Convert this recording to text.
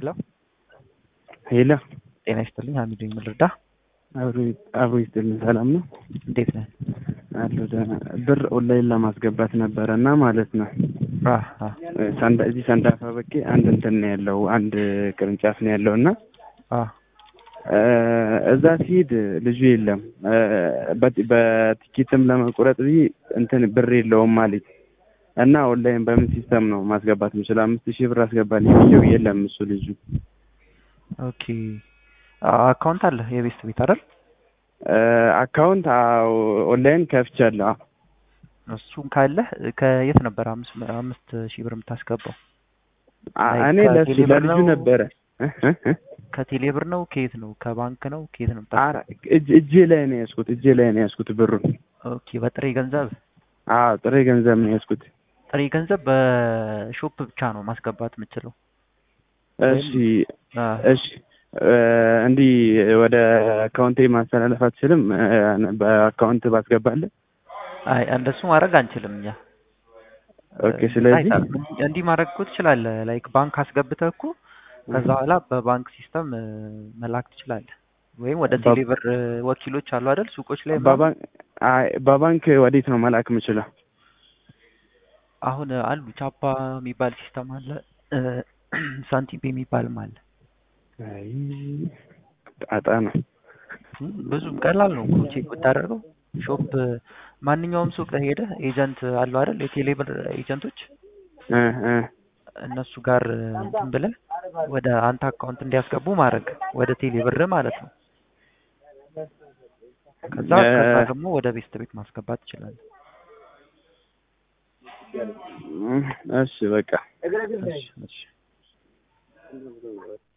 ሄሎ ሄሎ ጤና ይስጥልኝ። ሀሚድ ነኝ። ምን ልርዳ? አብሮ ይስጥልኝ። ሰላም ነው እንዴት ነህ? አለሁ ደህና። ብር ኦንላይን ለማስገባት ነበረ እና ማለት ነው አ አ ሳንዳ እዚህ ሳንዳፋ በቄ አንድ እንትን ነው ያለው አንድ ቅርንጫፍ ነው ያለው እና አ እዛ ሲሄድ ልጁ የለም። በት- በቲኬትም ለመቁረጥ ብዬ እንትን ብር የለውም ማለት እና ኦንላይን በምን ሲስተም ነው ማስገባት የምችለው? አምስት ሺህ ብር አስገባልኝ ብዬው የለም እሱ ልጁ ኦኬ አካውንት አለ የቤስት ቤት አይደል? አካውንት ኦንላይን ከፍቻለሁ። አዎ። እሱም ካለህ ከየት ነበር አምስት አምስት ሺህ ብር የምታስገባው? አ- ላይ እኔ ለሱ ከቴሌ ብር ለልጁ ነው? ነበረ እ እ እ ከቴሌ ብር ነው? ከየት ነው? ከባንክ ነው? ከየት ነው ኧረ የምታስገባው? እጅ እጄ ላይ ነው ያዝኩት። እጄ ላይ ነው ያዝኩት ብሩን። ኦኬ በጥሬ ገንዘብ አዎ ጥሬ ገንዘብ ነው ያዝኩት። ጥሬ ገንዘብ በሾፕ ብቻ ነው ማስገባት የምችለው። እሺ አ እሺ እ እንዲህ ወደ አካውንቴ ማስተላለፍ አትችልም? እ በአካውንት ባስገባለህ? አይ እንደሱ ማድረግ አንችልም እኛ። ኦኬ ስለዚህ አይታለም። እንዲህ ማድረግ እኮ ትችላለህ። ላይክ ባንክ አስገብተህ እኮ ከዛ በኋላ በባንክ ሲስተም እ መላክ ትችላለህ። ወይም ወደ በ- ቴሌብር እ ወኪሎች አሉ አይደል? ሱቆች ላይ ምናምን። በባንክ አይ በባንክ ወዴት ነው መላክ የምችለው? አሁን አሉ ቻፓ የሚባል ሲስተም አለ፣ እ ሳንቲም ፔይ የሚባልም አለ። አይ ጣጣ ነው። እም ብዙም ቀላል ነው እኮ ቼክ ብታደርገው። ሾፕ ማንኛውም ሱቅ ሄደህ ኤጀንት አለው አይደል? የቴሌብር ኤጀንቶች እ እ እነሱ ጋር እ እንትን ብለህ ወደ አንተ አካውንት እንዲያስገቡ ማድረግ ወደ ቴሌብር ማለት ነው። ከዛ እ ከዛ ደግሞ ወደ ቤስት ቤት ማስገባት ትችላለህ። እሺ በቃ እሺ እሺ